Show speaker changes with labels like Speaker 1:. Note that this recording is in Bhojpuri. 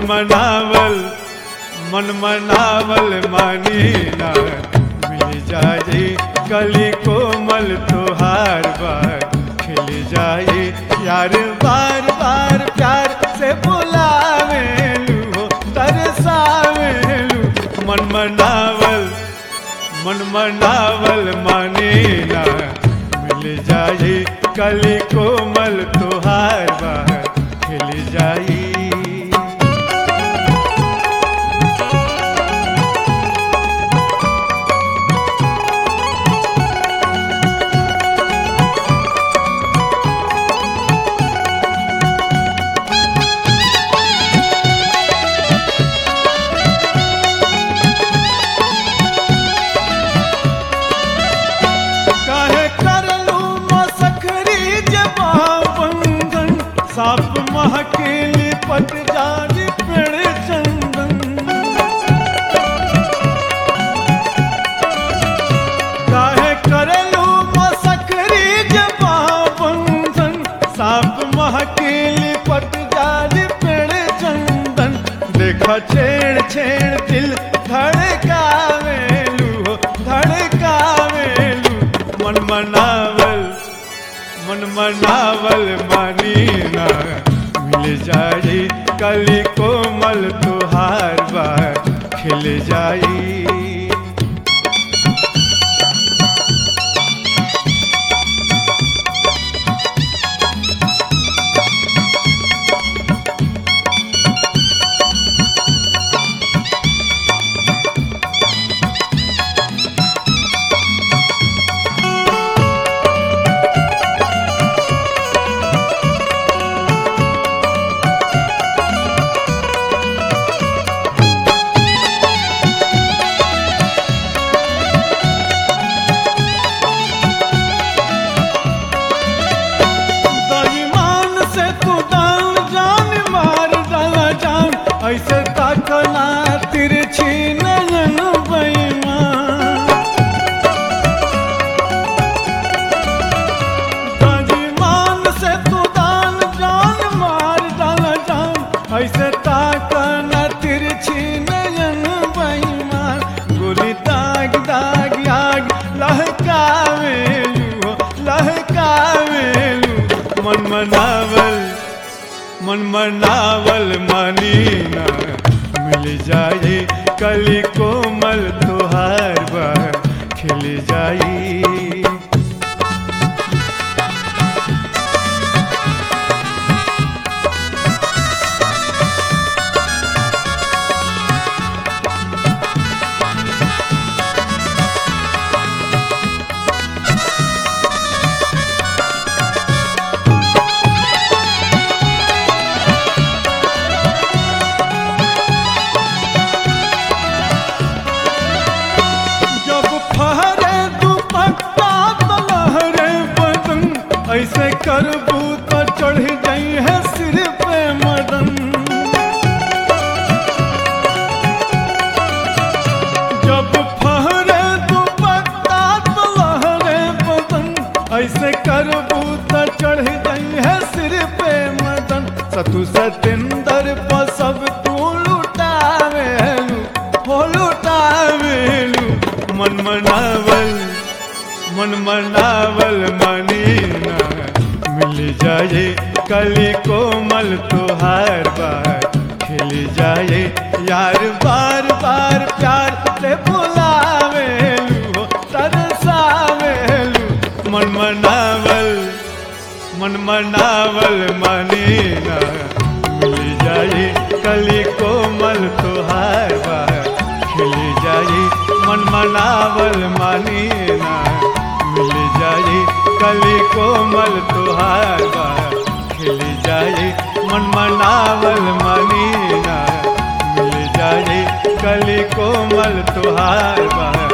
Speaker 1: मनावल मन मनावल मानी ना मिल जाए कली कोमल तोहार बार खिल जाए यार बार बार प्यार से बुलावेलू हो तरसावेलू मन मनावल मन मनावल माने ना मिल जाए कली कोमल तोहार बार खिल जाई काहे करलू मसखरी जबा बंधन साप महकेली पट जानी पेड़ चंदन काहे करलू मसखरी जबा बंधन साप महकेली पट जानी पेड़ चंदन देखा छेड़ छेड़ दिल धड़कावेलू हो धड़कावेलू मन मनावल मन मनावल मानी ना मिल जाई कली कोमल तुहार बार खिल जाई दईमान से तू दान जान मार डाला जान ऐसे ताकना तिरछी नयन बेईमान दईमान से तू दान जान मार डाला जान ऐसे ताकना तिरछी नयन बेईमान गोली दाग दाग आग लहकावेलू हो, लहकावेलू मन मनावल मन मनावल मानी ना मिल जाए कली कोमल तुहार बार खिल जाई जब फहरे दुपट्टा तो लहरे बदन ऐसे करबू तो चढ़ जाई है सिर पे मदन जब फहरे दुपट्टा तो लहरे बदन ऐसे करबू तो चढ़ जाई है सिर पे मदन सतु सतेंदर पर सब तू लुटावेलू हो लुटावेलू मन मनावल मन मनावल मानी ना मिल जाए कली कोमल तुहार बार खिल जाए यार बार बार प्यार से बुलावेलू हो तरसावेलू मन मनावल मन मनावल मानी ना मिल जाए कली कोमल तुहार बार खिल जाए मन मनावल मानी ना मिल जाए कली कोमल तुहार बार खिल जाए मन मनावल मानी ना मिल जाए कली कोमल तुहार बार